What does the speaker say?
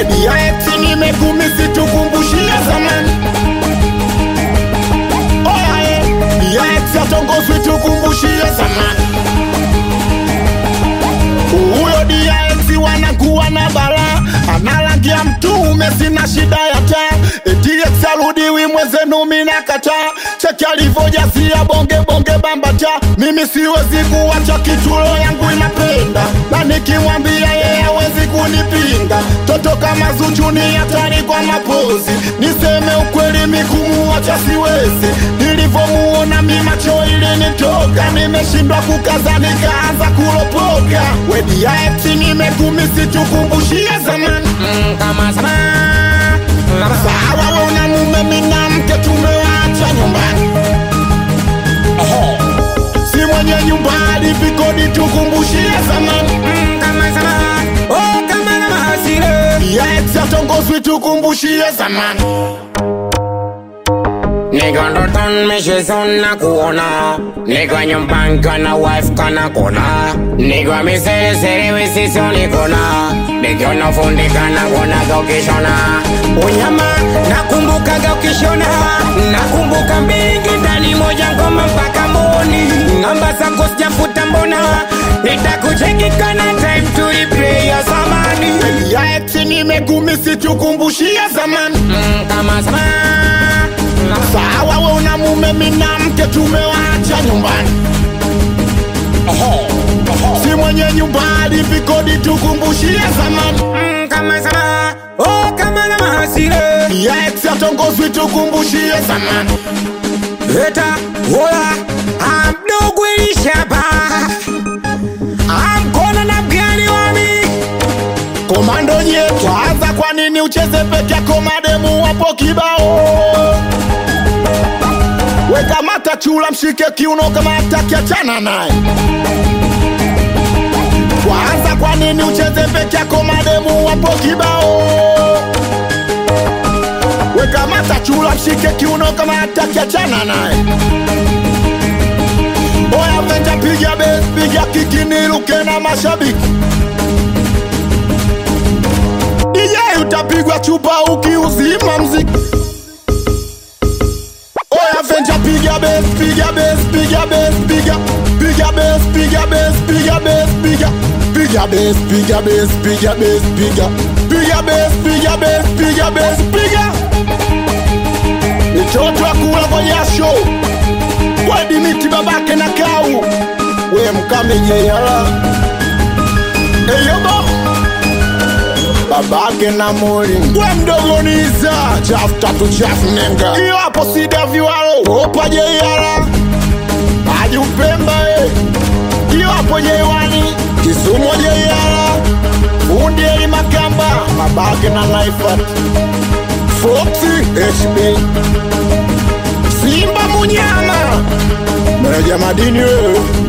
wedi ya eti nimekumisi tukumbushie zamani oyae ya eti atongozwi tukumbushie zamani huyo DX wanakuwa na bala analangia mtume, sina shida ya taa. DX arudiwi mwezenu, mina kataa. Cheki alivyojazia bonge bonge bambata, mimi siwezi kuwacha kitulo yangu inapenda, na nikimwambia yeye hawezi kunipinga. Toto kama Zuchu ni hatari kwa mapozi, niseme ukweli mikumuacha siwezi. Nilivyomuona mi macho ilinitoka, nimeshindwa kukaza nikaanza kulopoka. Wedi ya eti nimekumisi tukumbushie zamani Mm, kama sana Sawa we una mume mina mke tumewacha nyumbani Ehe. Si mwenye nyumba alipi kodi tukumbushie zamani Mm, kama sana oh kama na mahasire Ya eti atongozwi tukumbushie zamani Niko ndotoni mishezo na kuona Niko nyumbani kana wife kana kona Niko miseresere wisiso nikona Nikiona fundi kana kona ukishona Unyama nakumbukaga ukishona Nakumbuka mbingi ndani moja ngoma mpaka mboni Namba zako sijafuta mbona Nitakucheki kana time to replay ya zamani Ya eti nimekumisi tukumbushie zamani Mm, Kama sama Sawa we una mume mina mke tumewacha nyumbani Ehe. Si mwenye nyumba alipi kodi tukumbushie zamani Mm, kama sana oh kama na mahasire Ya eti atongozwi tukumbushie zamani eta ola amdogo ilishaba amkona na mgani wami Komando nye kwanza, kwa nini ucheze peke yako? Mademu wapo kibao. Weka mata chula, mshike kiuno kama ataki, achana naye. Kwanza, kwa nini ucheze peke yako? Mademu wapo kibao. Weka mata chula, mshike kiuno kama ataki, achana naye. Oya venja, piga bes, piga kiki, niruke na mashabiki DJ utapigwa chupa ukiuzima mziki. Oya venja piga bass, piga bass, piga bass, piga piga bass, piga bass, piga bass, piga piga bass, piga bass, piga bass, piga piga bass, piga bass, piga bass, piga mitoto akula kwa jasho wedi miti babake na kau we mkamejeyala eyobo babake na mori we mdogo niza chafu tatu chafu nenga iyo hapo sida viwalo opa jeiara hadi upemba e iyo hapo jeiwani kisumo jeiara fundi eli makamba babake na naifat foxi hb simba munyama meneja madini wewe